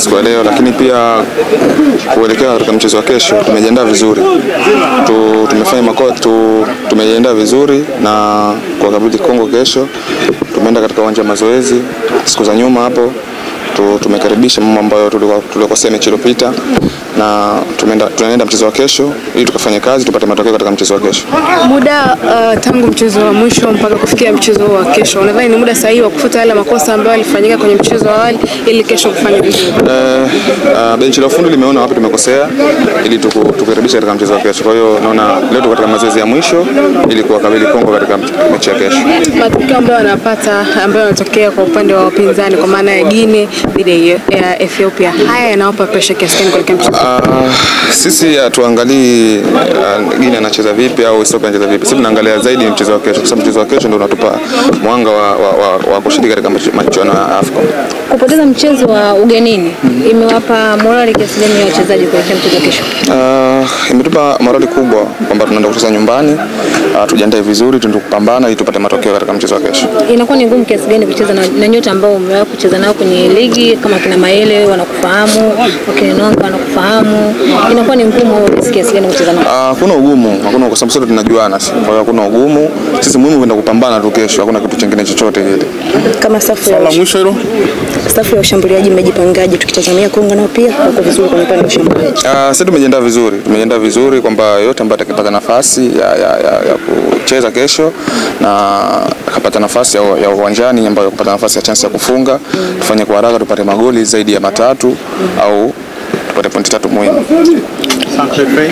siku ya leo, lakini pia kuelekea katika mchezo wa kesho tumejiandaa vizuri tu, tumefanya mako, tu, tumejiandaa vizuri na kwa kabidhi Kongo kesho. Tumeenda katika uwanja wa mazoezi siku za nyuma hapo tu, tumekaribisha mambo ambayo tulikuwa tulikosea mechi iliyopita na tumeenda tunaenda mchezo wa kesho ili tukafanye kazi tupate matokeo katika mchezo wa kesho. Muda uh, tangu mchezo wa mwisho mpaka kufikia mchezo wa kesho, unadhani ni muda sahihi wa kufuta yale makosa ambayo yalifanyika kwenye mchezo wa awali ili kesho kufanya vizuri? Eh, uh, benchi la ufundi limeona wapi tumekosea ili tuku- tukurekebisha katika mchezo wa kesho. Kwa hiyo naona leo tuko katika mazoezi ya mwisho ili kuwakabili Kongo katika mechi ya kesho. Matokeo ambayo wanapata ambayo yanatokea kwa upande wa wapinzani kwa maana ya Guinea dhidi ya Ethiopia, haya yanawapa pressure kiasi gani kuelekea mchezo? Uh, sisi hatuangalii uh, Guinea anacheza vipi au Ethiopia anacheza vipi. Sisi tunaangalia zaidi mchezo wa kesho, kwa sababu mchezo wa kesho ndio unatupa mwanga wa, wa, wa, wa kushiriki katika mach- michuano ya AFCON. Kupoteza mchezo wa ugenini imewapa morali kiasi gani ya wachezaji kuelekea mchezo wa kesho? Uh, imetupa morali kubwa kwamba tunaenda kucheza nyumbani, uh, tujiandae vizuri, tuende kupambana ili tupate matokeo katika mchezo wa kesho. Inakuwa ni ngumu kiasi gani kucheza na, na nyota ambao umewahi kucheza nao kwenye ligi kama kina Maele wanakufahamu, wakina Nonga wanakufahamu, inakuwa ni ngumu au rahisi kiasi gani kucheza nao? Ah, Hakuna ugumu, hakuna kwa sababu sote tunajuana, si- kwa hiyo hakuna ugumu. Sisi muhimu kwenda kupambana tu kesho, hakuna kitu kingine chochote kile. Kama safu ya, La mwisho hilo safu ya ushambuliaji mmejipangaje? Tukitazamia Kongo nao pia wako vizuri kwenye upande wa ushambuliaji. Ah, Sisi tumejiandaa vizuri, tumejiandaa vizuri kwamba yote ambaye atakipata nafasi ya, ya, ya, ya kucheza kesho na akapata nafasi ya, ya uwanjani ambayo kupata nafasi ya chance ya kufunga, tufanye kwa haraka tupate magoli zaidi ya matatu au tupate pointi tatu muhimu. Sanpepe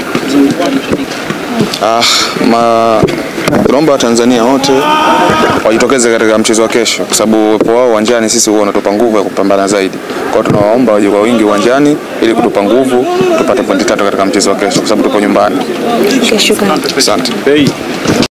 Ah, ma tunaomba Watanzania wote wajitokeze katika mchezo wa kesho, kwa sababu uwepo wao uwanjani sisi huwa unatupa nguvu ya kupambana zaidi. Kwa hiyo tunawaomba waje kwa wingi uwanjani ili kutupa nguvu tupate pointi tatu katika mchezo wa kesho, kwa sababu tupo nyumbani. Shukrani. Asante. Bei